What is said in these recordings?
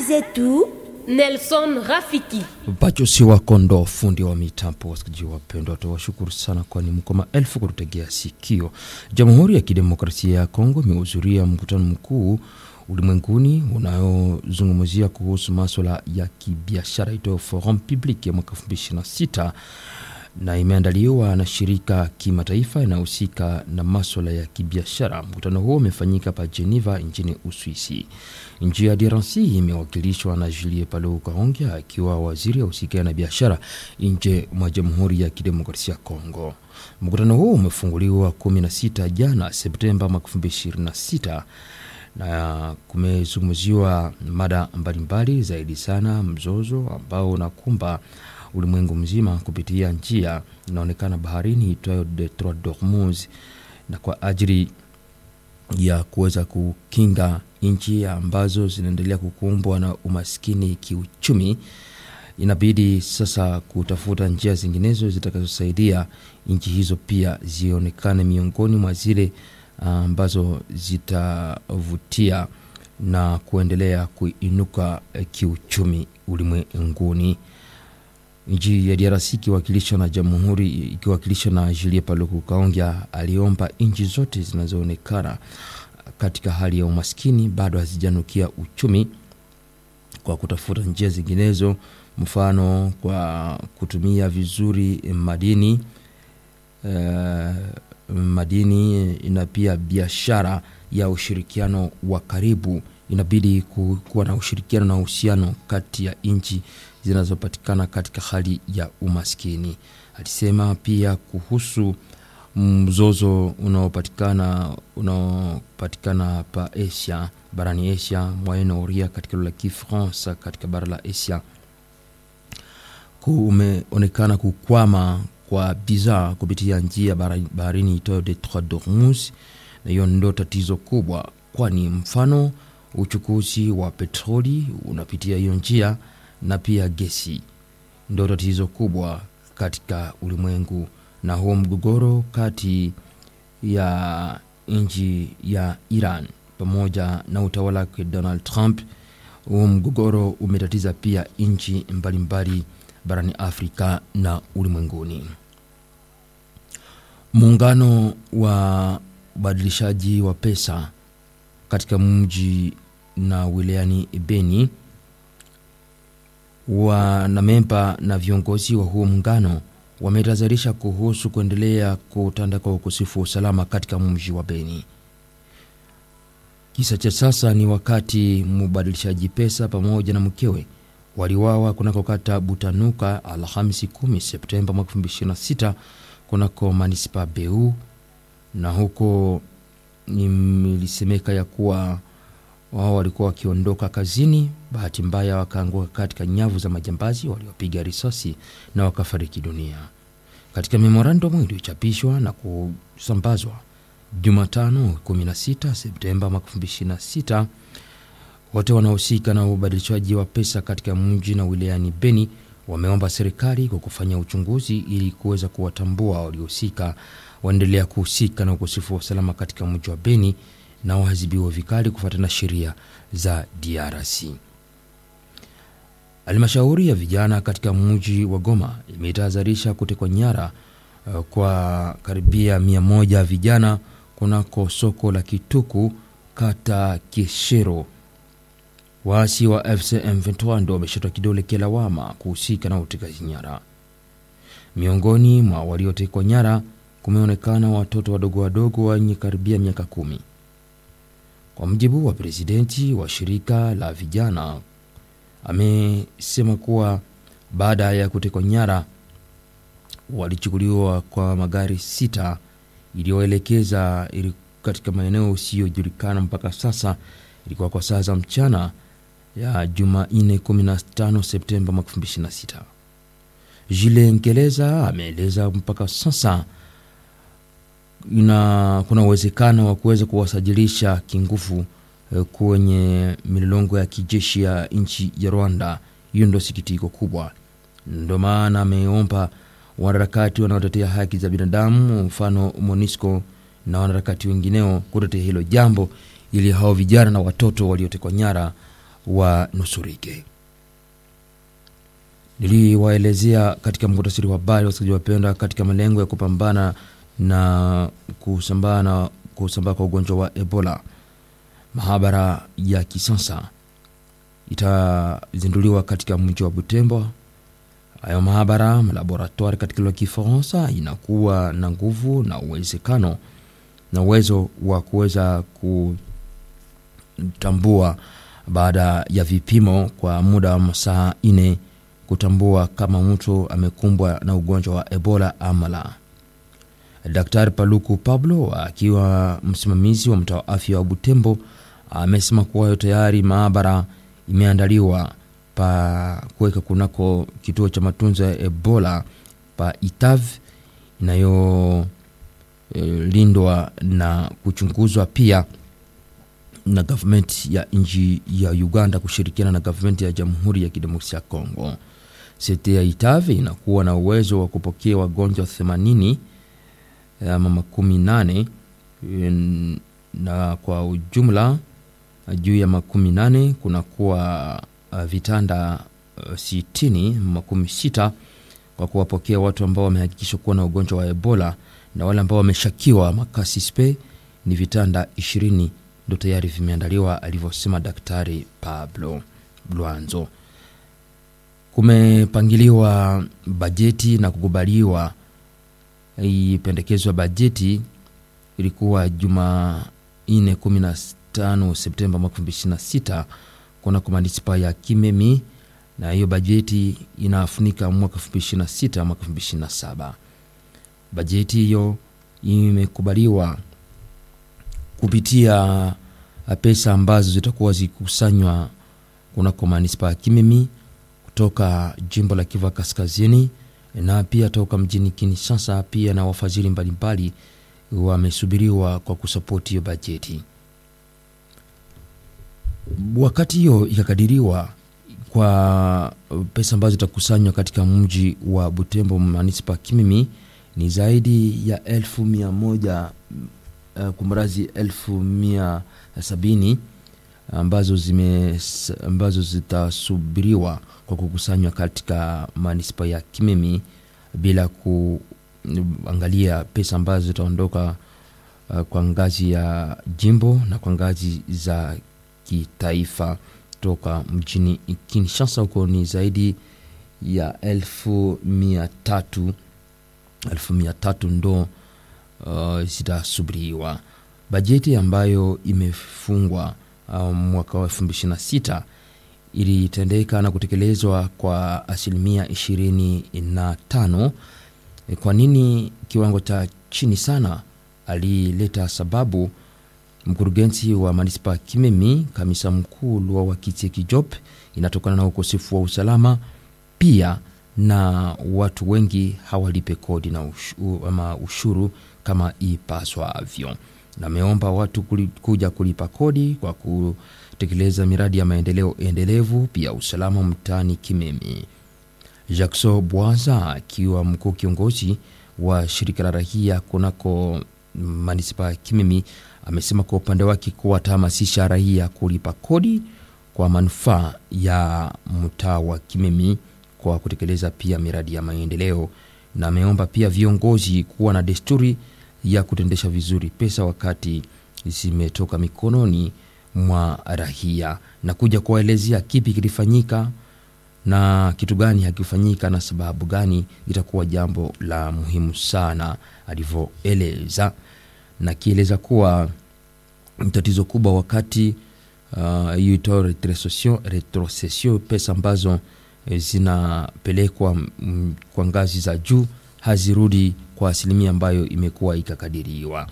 zetu Nelson Rafiki. Bacho si wakondo fundi wa mitambo. Wasikilizaji wapendwa, tuwashukuru sana, kwani mko maelfu kututegea sikio. Jamhuri ya Kidemokrasia ya Kongo imehudhuria mkutano mkuu ulimwenguni unayozungumzia kuhusu maswala ya kibiashara itoyo Forum Public ya mwaka 2026 na imeandaliwa na shirika kimataifa inayohusika na maswala ya kibiashara. Mkutano huo umefanyika pa Geneva nchini Uswisi. Nchi ya DRC imewakilishwa na Julie Palu Kahongya akiwa waziri ahusika na biashara nje mwa Jamhuri ya Kidemokrasia ya Kongo. Mkutano huo umefunguliwa 16 jana Septemba mwaka 2026 na kumezungumziwa mada mbalimbali zaidi sana mzozo ambao unakumba ulimwengu mzima kupitia njia inaonekana baharini itwayo Detroit d'Ormuz, na kwa ajili ya kuweza kukinga nchi ambazo zinaendelea kukumbwa na umaskini kiuchumi, inabidi sasa kutafuta njia zinginezo zitakazosaidia nchi hizo pia zionekane miongoni mwa zile ambazo zitavutia na kuendelea kuinuka kiuchumi ulimwenguni. Nchi ya DRC ikiwakilishwa na jamhuri ikiwakilishwa na Julie Paluku Kaongya aliomba nchi zote zinazoonekana katika hali ya umaskini bado hazijanukia uchumi kwa kutafuta njia zinginezo, mfano kwa kutumia vizuri madini uh, madini na pia biashara ya ushirikiano wa karibu. Inabidi kuwa na ushirikiano na uhusiano kati ya nchi zinazopatikana katika hali ya umaskini. Alisema pia kuhusu mzozo unaopatikana unaopatikana pa Asia, barani Asia, Moyen Orient, katika lugha ya Kifaransa, katika bara la Asia kumeonekana kukwama kwa bidhaa kupitia njia baharini itoyo Detroit d'Ormuz, na hiyo ndio tatizo kubwa, kwani mfano uchukuzi wa petroli unapitia hiyo njia na pia gesi ndio tatizo kubwa katika ulimwengu. Na huo mgogoro kati ya nchi ya Iran pamoja na utawala wake Donald Trump, huo mgogoro umetatiza pia nchi mbalimbali barani Afrika na ulimwenguni. Muungano wa ubadilishaji wa pesa katika mji na wilayani Beni wanamemba na viongozi wa huo muungano wametahadharisha kuhusu kuendelea kutanda kwa ukosefu wa usalama katika mji wa Beni. Kisa cha sasa ni wakati mbadilishaji pesa pamoja na mkewe waliwawa kunako kata Butanuka Alhamisi 10 Septemba mwaka 2026 kunako manispa Beu, na huko nilisemeka ya kuwa wao walikuwa wakiondoka kazini, bahati mbaya wakaanguka katika nyavu za majambazi waliopiga risasi na wakafariki dunia. Katika memorandum iliyochapishwa na kusambazwa Jumatano 16 Septemba mwaka 2026 wote wanaohusika na ubadilishwaji wa pesa katika mji na wilayani Beni wameomba serikali kwa kufanya uchunguzi ili kuweza kuwatambua waliohusika, waendelea kuhusika na ukosefu wa usalama katika mji wa Beni na waadhibiwa vikali kufuatana na sheria za DRC. Halmashauri ya vijana katika mji wa Goma imetahadharisha kutekwa nyara uh, kwa karibia mia moja vijana kunako soko la Kituku kata Keshero. Waasi wa FCM 23 ndio wameshatwa kidole kilawama kuhusika na utekaji nyara. Miongoni mwa waliotekwa nyara kumeonekana watoto wadogo wadogo wenye karibia miaka kumi. Kwa mjibu wa presidenti wa shirika la vijana, amesema kuwa baada ya kutekwa nyara walichukuliwa kwa magari sita iliyoelekeza katika maeneo usiyojulikana mpaka sasa. Ilikuwa kwa saa za mchana ya Jumanne 15 Septemba mwaka 2026. Jile Nkeleza ameeleza mpaka sasa ina kuna uwezekano wa kuweza kuwasajilisha kinguvu kwenye milolongo ya kijeshi ya nchi ya Rwanda. Hiyo ndio sikitiko kubwa, ndio maana ameomba wanaharakati wanaotetea haki za binadamu, mfano MONUSCO na wanaharakati wengineo kutetea hilo jambo, ili hao vijana na watoto waliotekwa nyara wanusurike. Niliwaelezea katika muktasari wa habari, wasikilizaji wapenda, katika malengo ya kupambana na kusambaa na kusambaa kwa ugonjwa wa Ebola, mahabara ya kisasa itazinduliwa katika mji wa Butembo. Hayo mahabara malaboratoire katika lugha ya Kifaransa inakuwa na nguvu na uwezekano na uwezo wa kuweza kutambua baada ya vipimo kwa muda wa masaa nne kutambua kama mtu amekumbwa na ugonjwa wa Ebola ama la. Daktari Paluku Pablo akiwa msimamizi wa mtaa wa afya wa Butembo amesema kuwa tayari maabara imeandaliwa pa kuweka kunako kituo cha matunzo ya Ebola pa Itav inayolindwa e, na kuchunguzwa pia na gavumenti ya nchi ya Uganda kushirikiana na gavumenti ya Jamhuri ya Kidemokrasia ya Kongo. Sete ya Itav inakuwa na uwezo wa kupokea wagonjwa 80 ama makumi nane na kwa ujumla juu ya makumi nane kunakuwa uh, vitanda uh, sitini makumi sita kwa kuwapokea watu ambao wamehakikishwa kuwa na ugonjwa wa Ebola na wale ambao wameshakiwa makasispe ni vitanda ishirini ndo tayari vimeandaliwa, alivyosema Daktari Pablo Blanzo. Kumepangiliwa bajeti na kukubaliwa hii pendekezo ya bajeti ilikuwa Jumanne 15 Septemba mwaka 2026 kunako manispa ya Kimemi, na hiyo bajeti inafunika mwaka 2026 mwaka 2027. Bajeti hiyo imekubaliwa kupitia pesa ambazo zitakuwa zikusanywa kunako manispa ya Kimemi kutoka jimbo la Kivu Kaskazini na pia toka mjini Kinshasa, pia na wafadhili mbalimbali wamesubiriwa kwa kusapoti hiyo bajeti. Wakati hiyo ikakadiriwa kwa pesa ambazo zitakusanywa katika mji wa Butembo manispa Kimimi ni zaidi ya elfu mia moja uh, kumrazi elfu mia sabini ambazo, zime, ambazo zitasubiriwa kwa kukusanywa katika manispa ya Kimimi bila kuangalia pesa ambazo zitaondoka uh, kwa ngazi ya jimbo na kwa ngazi za kitaifa toka mjini Kinshasa. Huko ni zaidi ya elfu mia tatu elfu mia tatu ndo uh, zitasubiriwa. Bajeti ambayo imefungwa uh, mwaka wa elfu mbili ishirini na sita ilitendeka na kutekelezwa kwa asilimia ishirini na tano. Kwa nini kiwango cha chini sana? Alileta sababu mkurugenzi wa manispa Kimemi, kamisa mkuu Lwa Wakitie Kijob, inatokana na ukosefu wa usalama pia na watu wengi hawalipe kodi na ushuru, ama ushuru kama ipaswavyo, na ameomba watu kuja kulipa kodi kwa kutekeleza miradi ya maendeleo endelevu, pia usalama mtaani Kimemi. Jackson Bwaza akiwa mkuu kiongozi wa shirika la rahia kunako manispa ya Kimemi amesema kwa upande wake kuwa atahamasisha raia kulipa kodi kwa manufaa ya mtaa wa Kimemi kwa kutekeleza pia miradi ya maendeleo, na ameomba pia viongozi kuwa na desturi ya kutendesha vizuri pesa wakati zimetoka mikononi mwa raia na kuja kuwaelezea kipi kilifanyika na kitu gani hakifanyika na sababu gani, itakuwa jambo la muhimu sana alivyoeleza, na kieleza kuwa tatizo kubwa wakati hiyo uh, retrocession retrocession, pesa ambazo zinapelekwa kwa ngazi za juu hazirudi kwa asilimia ambayo imekuwa ikakadiriwa.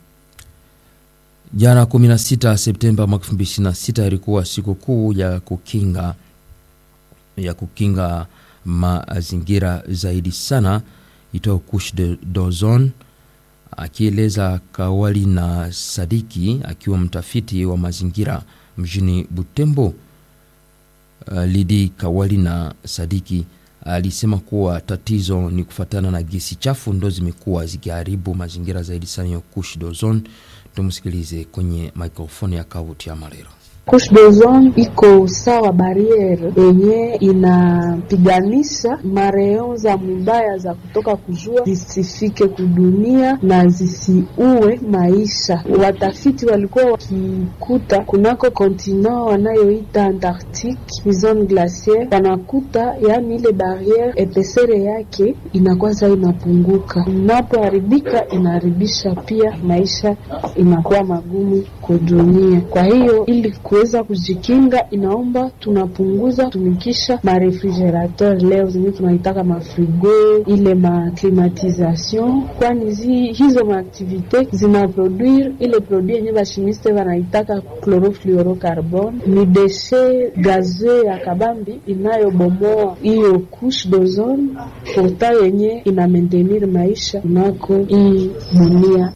Jana 16 Septemba mwaka 2026 ilikuwa siku kuu ya kukinga ya kukinga mazingira zaidi sana itao couche de d'ozone. Akieleza Kawali na Sadiki akiwa mtafiti wa mazingira mjini Butembo, uh, Lidi Kawali na Sadiki alisema kuwa tatizo ni kufatana na gesi chafu ndo zimekuwa zikiharibu mazingira zaidi sana ya couche d'ozone. Tumsikilize kwenye mikrofoni ya Kavuti ya Marero. Couche d'ozone iko sawa barriere yenye inapiganisha mareon za mubaya za kutoka kujua zisifike kudunia na zisiue maisha. Watafiti walikuwa wakikuta kunako kontinent wanayoita Antarctique zone glaciaire, wanakuta yani ile barriere epesere yake inakuwa saa inapunguka, inapoharibika inaharibisha pia maisha, inakuwa magumu kudunia. Kwa hiyo ili kuweza kujikinga, inaomba tunapunguza tumikisha marefrigerateur leo zenye tunaitaka mafrigo, ile maclimatisation, kwani zi, hizo maaktivite zinaproduire ile produit yenye bashimiste wanaitaka chlorofluorocarbone. Ni deshe gazeux ya kabambi inayobomoa hiyo couche d'ozone porta yenye ina maintenir maisha kunako hii dunia.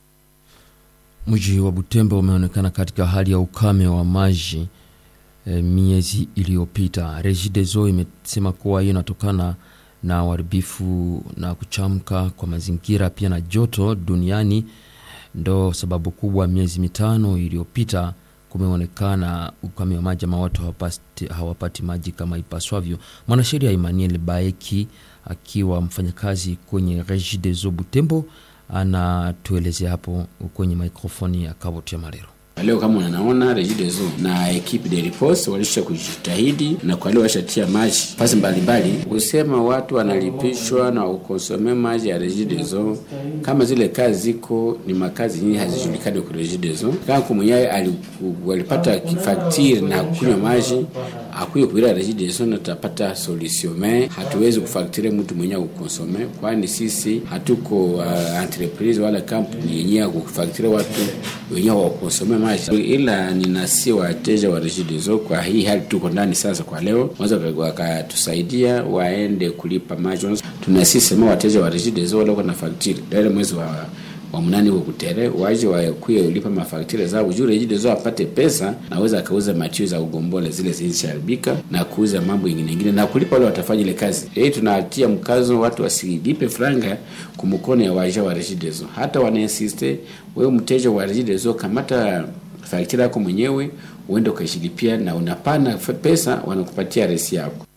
Mji wa Butembo umeonekana katika hali ya ukame wa maji e, miezi iliyopita. Regideso imesema kuwa hiyo inatokana na uharibifu na kuchamka kwa mazingira pia na joto duniani, ndo sababu kubwa. Miezi mitano iliyopita kumeonekana ukame wa maji ama watu hawapati, hawapati maji kama ipaswavyo. Mwanasheria Emmanuel Baeki akiwa mfanyakazi kwenye Regideso Butembo anatuelezea hapo kwenye mikrofoni ya Kaboti ya Marero. Leo kama unanaona Regideso na ekipe de riposte walisha kujitahidi na kwa leo washatia maji fasi mbalimbali, kusema watu wanalipishwa na ukonsome maji ya Regideso. Kama zile kazi ziko ni makazi nyingi hazijulikani kwa Regideso. Kama kumwenyewe walipata faktiri na kunywa maji akuye kuira Regideso na tutapata solution, me hatuwezi kufaktire mtu mwenyewe ukonsome, kwani sisi hatuko uh, entreprise wala kampuni yenyewe kufaktire watu wenyewe wakonsome maji, ila ninasi wateja wa Regideso kwa hii hali tuko ndani sasa. Kwa leo wanaweza wakatusaidia waende kulipa maji. Tunasisema wateja wa Regideso wale na faktiri dale mwezi wa wa mnani huko kutere waje wakuye ulipa mafaktiri zao juu Regideso apate pesa, naweza akauza matio za ugombole zile zilisharibika na kuuza mambo ingine ingine na kulipa wale watafanya ile kazi. Hii tunatia mkazo watu wasilipe franga kumkono ya waja wa Regideso, hata wanainsiste wewe mteja wa Regideso, kamata faktiri yako mwenyewe uende ukaishilipia, na unapana pesa wanakupatia resi yako.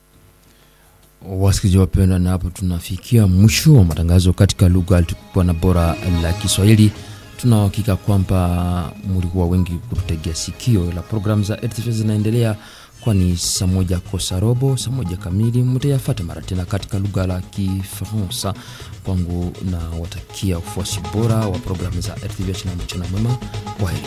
Wasikilizaji wapendwa, na hapo tunafikia mwisho wa matangazo katika lugha tukuwa na bora la Kiswahili. Tunahakika kwamba mlikuwa wengi kututegea sikio, la programu za RTV zinaendelea, kwani saa moja kosa robo, saa moja kamili mtayafata mara tena katika lugha la Kifaransa. Kwangu na watakia ufuasi bora wa programu za RTV na mchana mwema. Kwaheri.